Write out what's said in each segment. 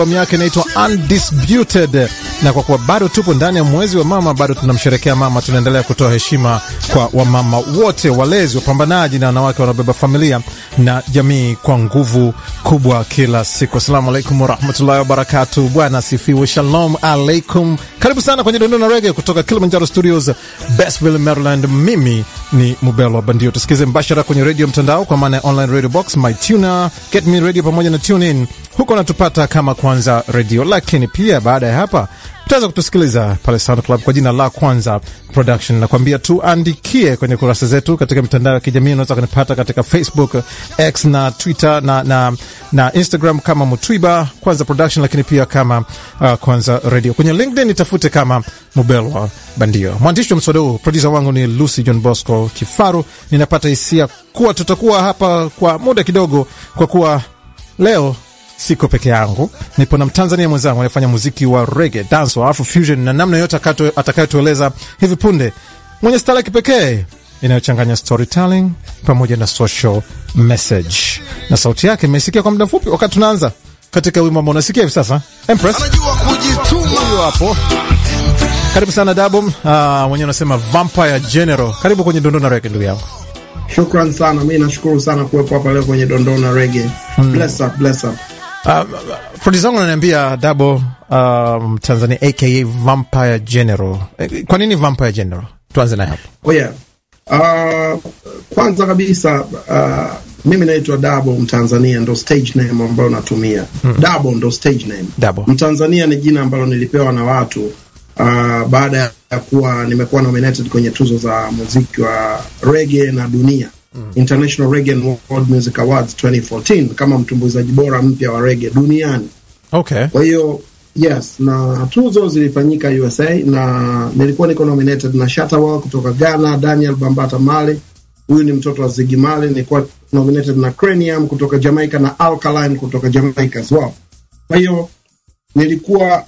albamu yake inaitwa Undisputed, na kwa kuwa bado tupo ndani ya mwezi wa mama, bado tunamsherekea mama, tunaendelea kutoa heshima kwa wamama wote, walezi, wapambanaji na wanawake wanaobeba familia na jamii kwa nguvu kubwa kila siku. Assalamu alaikum warahmatullahi wabarakatu. Bwana asifiwe. Shalom alaikum. Karibu sana kwenye Dondona Rege kutoka Kilimanjaro Studios, Bestville, Maryland. Mimi ni Mubelo Bandio. Tusikize mbashara kwenye redio mtandao kwa maana ya online radio box, MyTuner, Get Me Radio pamoja na TuneIn. Huko natupata kama Kwanza Radio, lakini pia baada ya hapa utaweza kutusikiliza pale Sound Club kwa jina la Kwanza Production. Nakwambia tuandikie kwenye kurasa zetu katika mitandao ya kijamii. Unaweza kunipata katika Facebook, X na Twitter na, na, na Instagram kama Mutwiba Kwanza Production, lakini pia kama uh, Kwanza Radio. Kwenye LinkedIn nitafute kama Mubelwa Bandio. Mwandishi wa mswada huu, produsa wangu ni Lucy John Bosco Kifaru. Ninapata hisia kuwa tutakuwa hapa kwa muda kidogo, kwa kuwa leo siko peke yangu, nipo na Mtanzania mwenzangu anayefanya muziki wa rege, dance wa afro fusion na namna yote atakayotueleza hivi punde, mwenye stala ya kipekee inayochanganya storytelling pamoja na social message, na sauti yake imesikia kwa muda mfupi wakati tunaanza katika wimbo ambao unasikia hivi sasa. Empress anajua kujituma. huyo hapo. Karibu sana Dabom. Uh, mwenyewe unasema Vampire General. Karibu kwenye Dondona Rege, ndugu yangu. Shukran sana, mi nashukuru sana kuwepo hapa leo kwenye Dondona Rege. Bless up, bless up. Uh, produsa wangu ananiambia Dabo um, Tanzania aka Vampire General. Eh, Kwa nini Vampire General? Tuanze naye hapo. Oh yeah. Uh, kwanza kabisa uh, mimi naitwa Dabo Mtanzania, ndo stage name ambayo natumia. Dabo ndo stage name. Dabo. Mtanzania ni jina ambalo nilipewa na watu uh, baada ya kuwa nimekuwa nominated kwenye tuzo za muziki wa reggae na dunia International Reggae and World Music Awards 2014 kama mtumbuizaji bora mpya wa reggae duniani. Okay. Kwa hiyo yes, na tuzo zilifanyika USA na nilikuwa niko nominated na Shatawal kutoka Ghana, Daniel Bambata Male, huyu ni mtoto wa Ziggy Marley. Nilikuwa nominated na Cranium kutoka Jamaica na Alkaline kutoka Jamaica as well. Kwa hiyo nilikuwa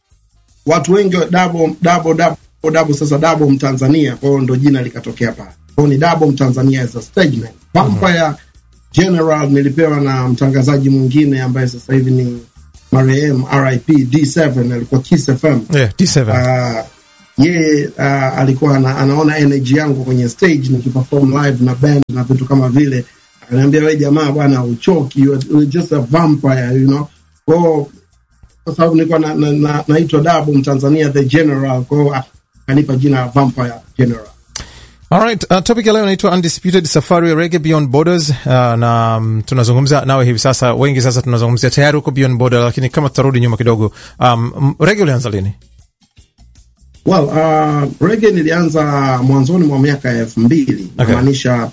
watu wengi dabo dabo dabo dabo, sasa dabo Mtanzania, kwa hiyo ndo jina likatokea pale. Kwa hiyo ni dabo Mtanzania as a stage name. Vampire General nilipewa na mtangazaji mwingine ambaye sasa hivi ni marehemu RIP D7 alikuwa Kiss FM. Yeah, D7. Uh, yeye uh, alikuwa ana, anaona energy yangu kwenye stage nikiperform live na band na vitu kama vile, ananiambia we jamaa bwana, uchoki you are, you're just a vampire you know. Kwa hiyo kwa sababu nilikuwa na, na, na, naitwa Dabo Mtanzania the General, kwa hiyo akanipa jina la Vampire General. Alright, uh, topic ya leo inaitwa Undisputed Safari ya Reggae Beyond Borders. Uh, na um, tunazungumza nawe hivi sasa, wengi sasa tunazungumzia tayari huko Beyond Border, lakini kama tutarudi nyuma kidogo, um, m- reggae ulianza lini? Well, uh, reggae nilianza mwanzoni mwa miaka ya elfu mbili Okay. namaanisha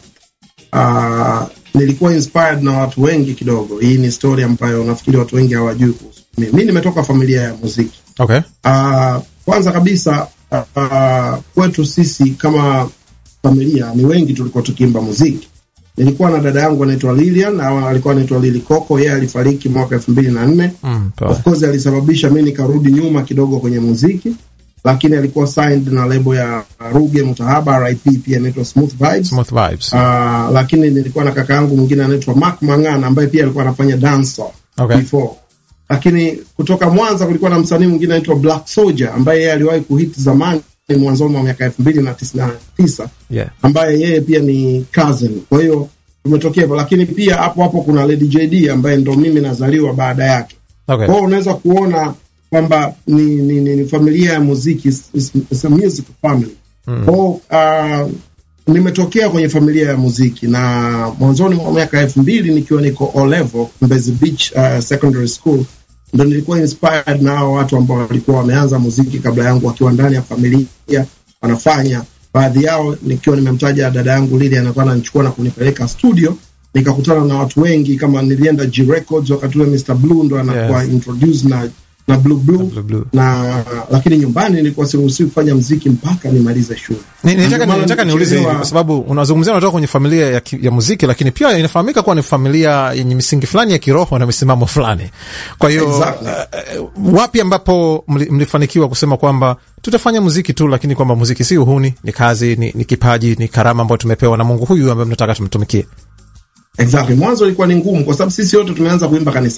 uh, nilikuwa inspired na watu wengi kidogo. Hii ni story ambayo nafikiri watu wengi hawajui kuhusu mimi. Mi nimetoka familia ya muziki. Okay. Uh, kwanza kabisa uh, kwetu sisi kama familia ni wengi tulikuwa tukiimba muziki. Nilikuwa na dada yangu anaitwa Lilian au alikuwa anaitwa Lili Coco. Yeye alifariki mwaka elfu mbili na nne Mm, poa. of course alisababisha mi nikarudi nyuma kidogo kwenye muziki, lakini alikuwa signed na lebo ya Ruge Mutahaba RIP, pia inaitwa Smooth Vibes. Smooth vibes. Ah, lakini nilikuwa na kaka yangu mwingine anaitwa Mark Mangana ambaye pia alikuwa anafanya dancehall Okay. before. Lakini kutoka Mwanza kulikuwa na msanii mwingine anaitwa Black Soldier ambaye yeye aliwahi kuhit zamani mwanzoni mwa miaka elfu mbili na tisini na tisa Yeah. ambaye yeye pia ni cousin. Kwa hiyo tumetokea hivyo, lakini pia hapo hapo kuna Lady JD ambaye ndo mimi nazaliwa baada yake. Okay. Kwa hiyo unaweza kuona kwamba ni, ni, ni, ni familia ya muziki, is- is- is a music family. Kwa hiyo uh, nimetokea kwenye familia ya muziki na mwanzoni mwa miaka elfu mbili nikiwa niko O level Mbezi Beach uh, Secondary School ndo nilikuwa inspired na hao watu ambao walikuwa wameanza muziki kabla yangu wakiwa ndani ya familia wanafanya. Baadhi yao nikiwa nimemtaja dada yangu Lili, anakuwa ananichukua na kunipeleka studio, nikakutana na watu wengi, kama nilienda G Records wakati ule Mr Blue ndo anakuwa Yes. introduce na na Blue Blue, Blue Blue. na lakini nyumbani nilikuwa siruhusiwi kufanya mziki mpaka nimalize shule. Ni- Nitaka Ndio maana nitaka niulize hivi nikichelewa- kwa sababu unazungumzia unatoka kwenye familia ya, ki- ya muziki, lakini pia inafahamika kuwa ni familia yenye misingi fulani ya kiroho na misimamo fulani. Kwa hiyo Exactly. uh, wapi ambapo mli, mlifanikiwa kusema kwamba tutafanya muziki tu, lakini kwamba muziki si uhuni, ni kazi, ni, ni kipaji, ni karama ambayo tumepewa na Mungu huyu ambaye mnataka tumtumikie? Exactly. Mwanzo ilikuwa ni ngumu kwa sababu sisi wote tumeanza kuimba kanisani.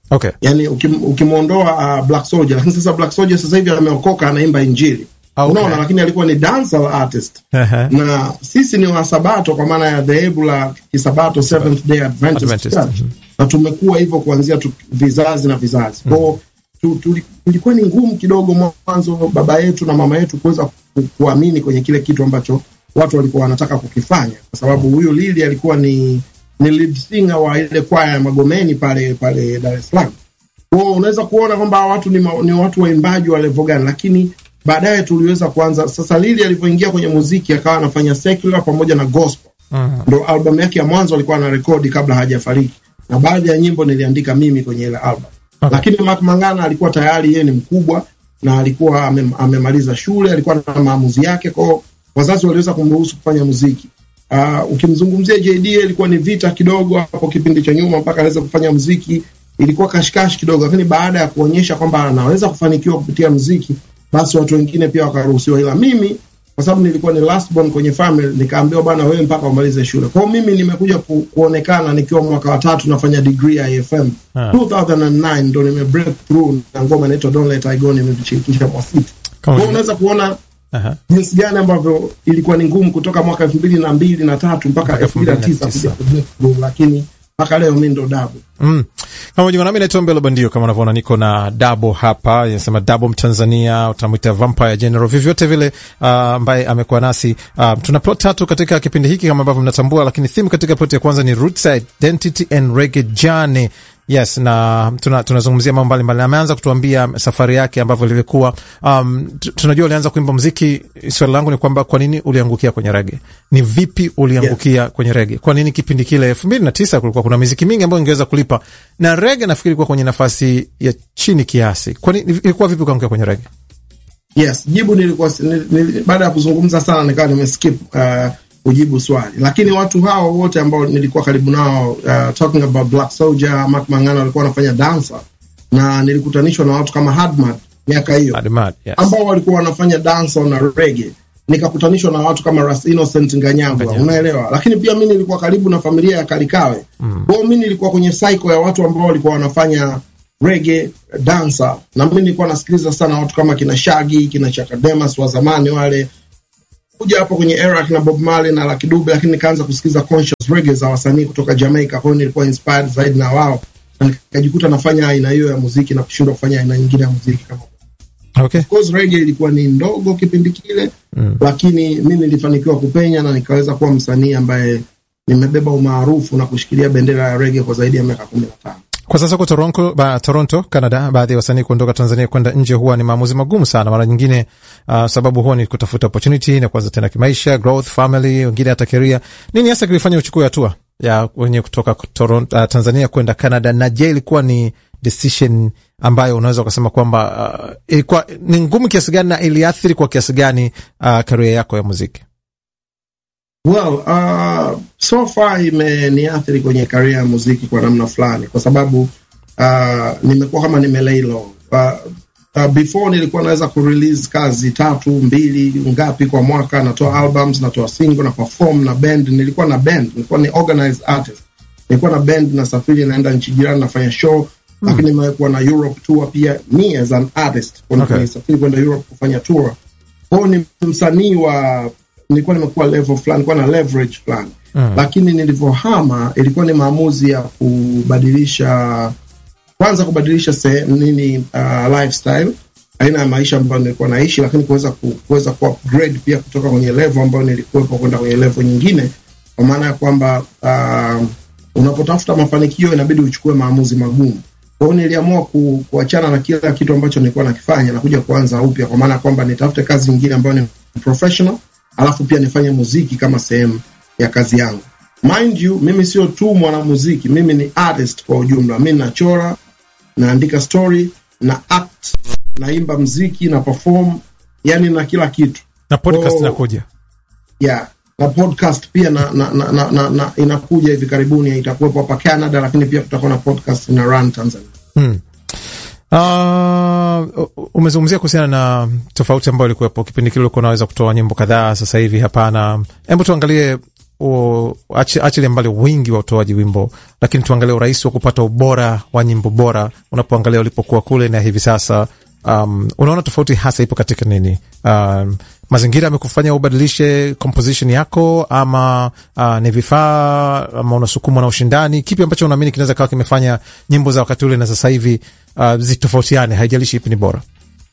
Okay. yani ukim, ukimwondoa uh, Black Soldier, lakini sasa Black Soldier sasa hivi ameokoka anaimba injili Okay. unaona, lakini alikuwa ni dancehall artist Ehe. na sisi ni wasabato kwa maana ya dhehebu la kisabato Seventh Day Adventist, Adventist, Church na tumekuwa hivyo kuanzia tu, vizazi na vizazi kwao tu, tu, tulikuwa ni ngumu kidogo mwanzo baba yetu na mama yetu kuweza ku, kuamini kwenye kile kitu ambacho watu walikuwa wanataka kukifanya, kwa sababu huyu Lili alikuwa ni ni lead singer wa ile kwaya ya Magomeni pale pale Dar es Salaam. Kwa unaweza kuona kwamba hawa watu ni, ma, ni watu waimbaji wa level gani, lakini baadaye tuliweza kuanza sasa. Lili alivyoingia kwenye muziki akawa anafanya secular pamoja na gospel Mhm. ndo albamu yake ya mwanzo alikuwa ana rekodi kabla hajafariki, na baadhi ya nyimbo niliandika mimi kwenye ile album Okay. lakini Mark Mangana alikuwa tayari yeye ni mkubwa na alikuwa ame, amemaliza shule, alikuwa na maamuzi yake, kwao wazazi waliweza kumruhusu kufanya muziki. Uh, ukimzungumzia JD ilikuwa ni vita kidogo hapo kipindi cha nyuma mpaka aweze kufanya muziki, ilikuwa kashikashi kidogo, lakini baada ya kuonyesha kwamba anaweza kufanikiwa kupitia muziki, basi watu wengine pia wakaruhusiwa, ila mimi kwa sababu nilikuwa ni last born kwenye family, nikaambiwa bwana, wewe mpaka umalize shule. Kwa hiyo mimi nimekuja ku, kuonekana nikiwa mwaka wa tatu nafanya degree ya IFM Ah. 2009 ndo nime break through na ngoma inaitwa Don't Let I Go, nimeshirikisha Mwafiti. Kwa Kama hiyo vile- unaweza kuona Aha. jinsi gani ambavyo ilikuwa ni ngumu kutoka mwaka elfu mbili na mbili na tatu mpaka Mpaka elfu mbili na tisa 2009. kuja ku break through, lakini mpaka leo mi ndo dabu Mm. Kama jiunga nami naitwa Mbelo Bandio, kama unavyoona niko na Dabo hapa, inasema Dabo Mtanzania, utamwita Vampire General, vyovyote vile ah, ambaye amekuwa nasi. Uh, tuna plot tatu katika kipindi hiki kama ambavyo mnatambua, lakini theme katika plot ya kwanza ni Roots Identity and Reggae Journey. Yes, na tuna- tunazungumzia mambo mbalimbali. Ameanza kutuambia safari yake ambavyo ilivyokuwa. Um, tu- tunajua ulianza kuimba muziki. Swali langu ni kwamba kwa nini uliangukia kwenye rege? Ni vipi uliangukia kwenye rege? Kwa nini kipindi kile elfu mbili na tisa kulikuwa kuna miziki mingi ambayo ingeweza kulipa na rege nafikiri ilikuwa kwenye nafasi ya chini kiasi. Kwa nini ilikuwa vipi ukaangukia kwenye rege? Yes, jibu nilikuwa nil, nil, baada ya kuzungumza sana nikawa nimeskip uh, kujibu swali, lakini watu hao wote ambao nilikuwa karibu nao uh, talking about Black Soldier, Mark Mangana walikuwa wanafanya dansa na nilikutanishwa na watu kama Hadmad miaka hiyo Mad, mad, yes. ambao walikuwa wanafanya dansa na reggae nikakutanishwa na watu kama Ras Innocent Nganyagwa, Nganyagwa. unaelewa. Lakini pia mi nilikuwa karibu na familia ya Kalikawe mm. kwao mi nilikuwa kwenye cycle ya watu ambao walikuwa wanafanya reggae dansa, na mi nilikuwa nasikiliza sana watu kama kina Shaggy, kina Chakademas wa zamani wale kuja hapo kwenye era kina Bob Marley na Lucky Dube, lakini nikaanza kusikiliza conscious reggae za wasanii kutoka Jamaica. Kwa hiyo nilikuwa inspired zaidi na wao na nikajikuta nafanya aina hiyo ya muziki na kushindwa kufanya aina nyingine ya muziki kama Okay. Of course reggae ilikuwa ni ndogo kipindi kile mm. lakini mi nilifanikiwa kupenya na nikaweza kuwa msanii ambaye nimebeba umaarufu na kushikilia bendera ya reggae kwa zaidi ya miaka kumi na tano. Kwa sasa huko Toronto, ba, Toronto, Canada, baadhi ya wasanii kuondoka Tanzania kwenda nje huwa ni maamuzi magumu sana. Mara nyingine uh, sababu huwa ni kutafuta opportunity na kuanza tena kimaisha, growth, family, wengine hata career. Nini hasa kilifanya uchukue hatua ya wenye kutoka Toronto, uh, Tanzania kwenda Canada? Na je, ilikuwa ni decision ambayo unaweza ukasema kwamba uh, ilikuwa ni ngumu kiasi gani na iliathiri kwa kiasi gani uh, career yako ya muziki? Well, uh, so far imeniathiri kwenye karia ya muziki kwa namna fulani, kwa sababu uh, nimekuwa kama nimelay low. Uh, uh, before nilikuwa naweza kurelease kazi tatu mbili ngapi kwa mwaka, natoa albums, natoa single na perform na band. Nilikuwa na band, nilikuwa ni organized artist, nilikuwa na band, nasafiri naenda nchi jirani nafanya show mm. Lakini nimekuwa na Europe tour pia, me as an artist Okay. nisafiri kwenda Europe kufanya tour. Kwao ni msanii wa nilikuwa nimekuwa level fulani, nilikuwa na leverage fulani mm. Lakini nilivyohama ilikuwa ni maamuzi ya kubadilisha, kwanza kubadilisha se, nini uh, lifestyle aina ya maisha ambayo nilikuwa naishi, lakini kuweza ku, kuweza ku upgrade pia kutoka kwenye level ambayo nilikuwepo kwenda kwenye level nyingine, kwa maana ya kwamba uh, unapotafuta mafanikio inabidi uchukue maamuzi magumu. Kwa hiyo niliamua ku, kuachana na kila kitu ambacho nilikuwa nakifanya na kuja kuanza upya, kwa maana ya kwamba nitafute kazi nyingine ambayo ni professional, alafu pia nifanye muziki kama sehemu ya kazi yangu. Mind you, mimi sio tu mwanamuziki, mimi ni artist kwa ujumla. Mimi nachora, naandika story, na act, naimba mziki, na perform, yani na kila kitu Na podcast Oh. inakuja yeah na podcast pia na, na, na, na, na, na inakuja hivi karibuni, itakuwepo hapa Canada, lakini pia kutakuwa na podcast ina run Tanzania. Hmm. Uh, umezungumzia kuhusiana na tofauti ambayo ilikuwepo kipindi kile, ulikuwa unaweza kutoa nyimbo kadhaa, sasa hivi hapana. Hebu tuangalie achilia mbali wingi wa utoaji wimbo, lakini tuangalie urahisi wa kupata ubora wa nyimbo bora unapoangalia ulipokuwa kule na hivi sasa. Um, unaona tofauti hasa ipo katika nini? Um, mazingira yamekufanya ubadilishe composition yako ama uh, ni vifaa ama unasukumwa na ushindani? Kipi ambacho unaamini kinaweza kawa kimefanya nyimbo za wakati ule na sasa hivi uh, zitofautiane, haijalishi ipi ni bora?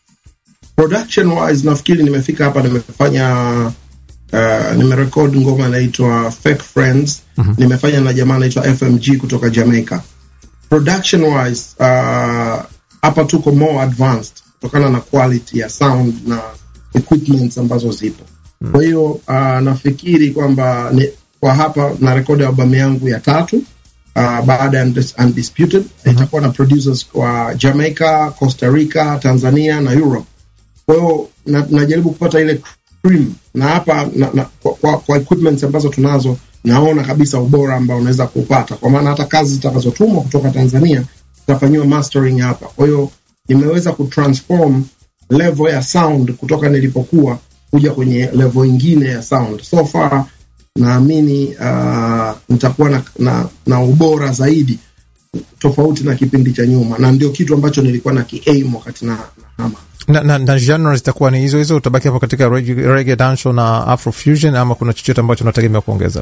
Production wise nafikiri nimefika hapa, nimefanya uh, nimerekod ngoma inaitwa Fake Friends. mm -hmm. Nimefanya na jamaa anaitwa FMG kutoka Jamaica. Production wise uh, hapa tuko more advanced kutokana na quality ya sound na equipments ambazo zipo. mm. Kwa hiyo uh, nafikiri kwamba kwa hapa na rekodi albamu yangu ya tatu uh, baada ya Undisputed mm -hmm. itakuwa na producers kwa Jamaica, Costa Rica, Tanzania na Europe. Kwa hiyo na, najaribu kupata ile cream na hapa na, na, kwa, kwa, kwa equipments ambazo tunazo naona kabisa ubora ambao unaweza kupata, kwa maana hata kazi zitakazotumwa kutoka Tanzania zitafanyiwa mastering hapa. Kwa hiyo nimeweza kutransform level ya sound kutoka nilipokuwa kuja kwenye level ingine ya sound. So far naamini uh, nitakuwa na, na, na ubora zaidi tofauti na kipindi cha nyuma, na ndio kitu ambacho nilikuwa na kiaim wakati na, na hama na, na, na genre zitakuwa ni hizo hizo, utabaki hapo katika reggae, dancehall na afrofusion, ama kuna chochote ambacho unategemea kuongeza?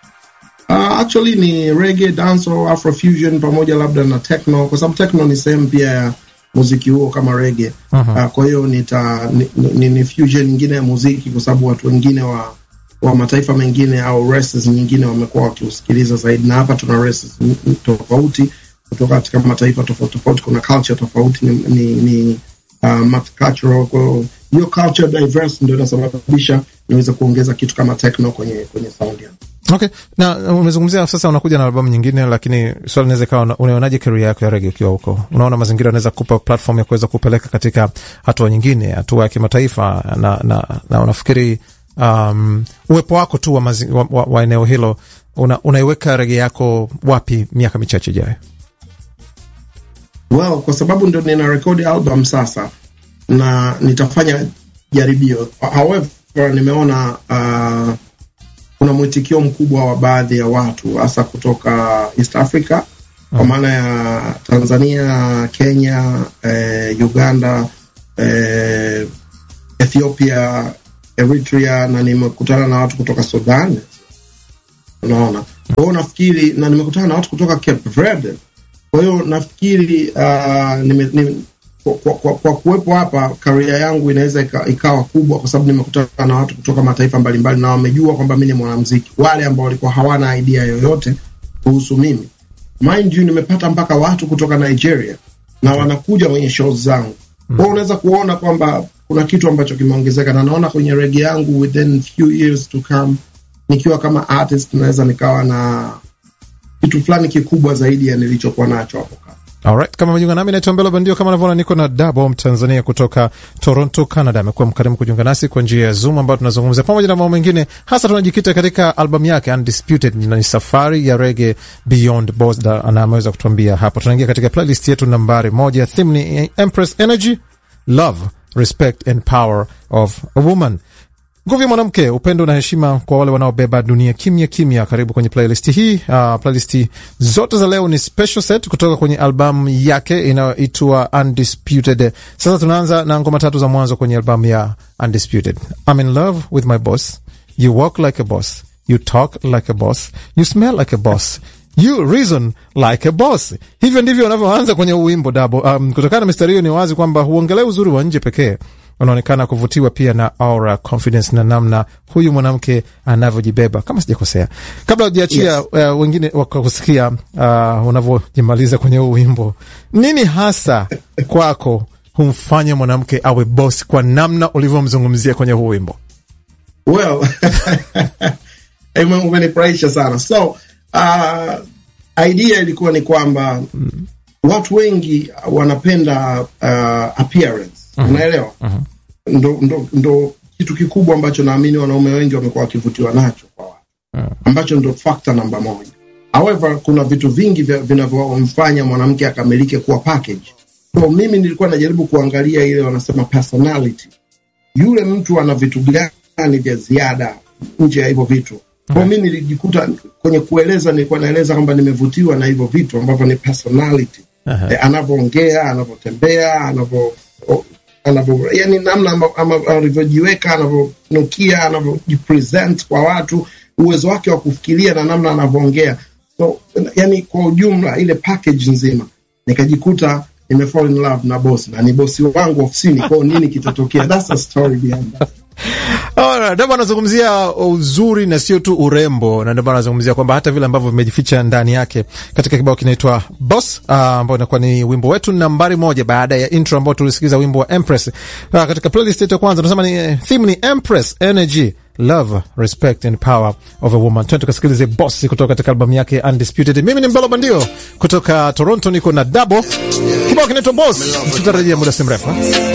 Uh, actually ni reggae, dancehall, afrofusion pamoja labda na techno, kwa sababu techno ni sehemu pia ya muziki huo kama reggae. uh -huh. Uh, kwa hiyo nita ni, ni, ni fusion nyingine ya muziki, kwa sababu watu wengine wa wa mataifa mengine au races nyingine wamekuwa wakiusikiliza zaidi, na hapa tuna races tofauti kutoka katika mataifa tofauti tofauti, kuna culture tofauti, ni, ni, ni uh, multicultural. Kwa hiyo culture diverse ndio inasababisha niweze kuongeza kitu kama techno kwenye kwenye sound yangu. Okay, na umezungumzia sasa unakuja na albamu nyingine, lakini swali inaweza ikawa, unaonaje career yako ya reggae ukiwa huko? Unaona mazingira yanaweza kupa platform ya kuweza kupeleka katika hatua nyingine, hatua ya kimataifa, na, na, na unafikiri um, uwepo wako tu wa, mazi, wa, wa, wa eneo hilo una, unaiweka reggae yako wapi miaka michache ijayo? Well, kwa sababu ndio nina rekodi album sasa na nitafanya jaribio. However, nimeona uh, kuna mwitikio mkubwa wa baadhi ya watu hasa kutoka East Africa kwa maana ya Tanzania, Kenya, eh, Uganda, eh, Ethiopia, Eritrea na nimekutana na watu kutoka Sudan. Unaona, kwa hiyo nafikiri, na nimekutana na watu kutoka Cape Verde. Kwa hiyo nafikiri uh, nime, nime, kwa, kwa, kwa kuwepo hapa karia yangu inaweza ikawa kubwa, kwa sababu nimekutana na watu kutoka mataifa mbalimbali na wamejua kwamba mi ni mwanamuziki. Wale ambao walikuwa hawana idea yoyote kuhusu mimi, mind you, nimepata mpaka watu kutoka Nigeria na wanakuja kwenye shows zangu. Kwa hiyo unaweza kuona kwamba kuna kitu ambacho kimeongezeka, na naona kwenye rege yangu within few years to come, nikiwa kama artist naweza nikawa na kitu fulani kikubwa zaidi ya nilichokuwa nacho hapo kabla. Alright, kama mejiunga nami naitwa Mbelo Bandio. Kama unavyoona niko na Dabo Mtanzania kutoka Toronto, Canada. Amekuwa mkarimu kujiunga nasi kwa njia ya Zoom, ambayo tunazungumza pamoja na mambo mengine, hasa tunajikita katika albamu yake Undisputed, na ni safari ya rege beyond border, na ameweza kutuambia hapo. Tunaingia katika playlist yetu nambari moja. Theme ni Empress Energy, Love, Respect and Power of a Woman. Nguvu ya mwanamke, upendo na heshima kwa wale wanaobeba dunia kimya kimya. Karibu kwenye playlist hii. Uh, playlist zote za leo ni special set kutoka kwenye albamu yake inayoitwa Undisputed. Sasa tunaanza na ngoma tatu za mwanzo kwenye albamu ya Undisputed. I'm in love with my boss, you walk like a boss, you talk like a boss, you smell like a boss You reason like a boss. Hivyo ndivyo wanavyoanza kwenye uwimbo Dabo. Um, kutokana na mistari hiyo ni wazi kwamba huongelea uzuri wa nje pekee, unaonekana kuvutiwa pia na aura confidence na namna huyu mwanamke anavyojibeba, kama sijakosea. Kabla ujiachia yes. Uh, wengine wakakusikia uh, unavyojimaliza kwenye huu wimbo, nini hasa kwako humfanya mwanamke awe boss kwa namna ulivyomzungumzia kwenye huu wimbo? Well, umenifurahisha sana so Uh, idea ilikuwa ni kwamba mm. watu wengi wanapenda uh, appearance uh -huh. Unaelewa? uh -huh. Ndo, ndo, ndo kitu kikubwa ambacho naamini wanaume wengi wamekuwa wakivutiwa nacho kwa watu uh -huh. ambacho ndo factor namba moja. However, kuna vitu vingi vinavyomfanya mwanamke akamilike kuwa package. So mimi nilikuwa najaribu kuangalia ile wanasema personality, yule mtu ana vitu gani vya ziada nje ya hivyo vitu Kwa mi nilijikuta kwenye kueleza, nilikuwa naeleza kwamba nimevutiwa na hivyo vitu ambavyo ni personality Aha. eh, anavyoongea, anavyotembea, anavyo o- anavyo yani namna amba- ama- alivyojiweka, anavyonukia, anavyojipresent kwa watu, uwezo wake wa kufikiria na namna anavyoongea. So yani kwa ujumla ile package nzima nikajikuta nime fall in love na boss na ni bosi wangu ofisini. Kwao nini kitatokea? That's the story behind that. Alright, ndio maana anazungumzia uzuri na sio tu urembo, na ndio maana anazungumzia kwamba hata vile ambavyo vimejificha ndani yake katika kibao kinaitwa Boss, uh, ambao inakuwa ni wimbo wetu nambari moja baada ya intro ambao tulisikiza wimbo wa Empress. Uh, katika playlist yetu ya kwanza tunasema ni eh, theme ni Empress Energy Love, Respect and Power of a Woman. Twende tukasikilize Boss kutoka katika albamu yake Undisputed. Mimi ni Mbelo Bandio kutoka Toronto, niko na Dabo. Kibao kinaitwa Boss, tutarejea muda si mrefu.